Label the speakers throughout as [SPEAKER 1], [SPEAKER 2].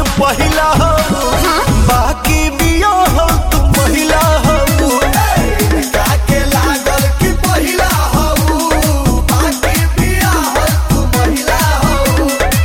[SPEAKER 1] पहिला हो बाकी बिया हो तू महिला हो काके लागल कि पहिला हो बाकी बिया हो तू महिला हो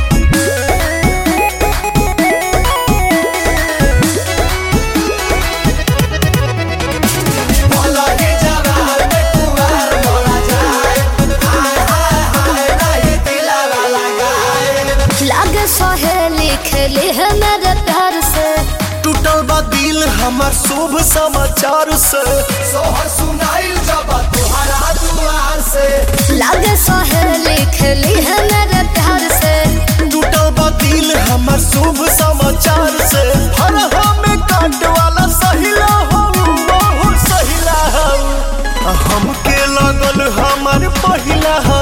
[SPEAKER 1] भला ही जवार में कुवार मोरा जाए हाय हाय हाय नहीं दिलावा लगाए
[SPEAKER 2] लागे सहेली खेली है मेरे प्यार से
[SPEAKER 1] टूटल बा दिल हमार शुभ समाचार से सोहर सुनाइल जब तुहरा दुआर से
[SPEAKER 2] लागे सहेली खेली है मेरे प्यार से
[SPEAKER 1] टूटल बा दिल हमार शुभ समाचार से हर हमें काट वाला सहिला हो बहुत सहिला हो हमके लगल हमार पहिला हो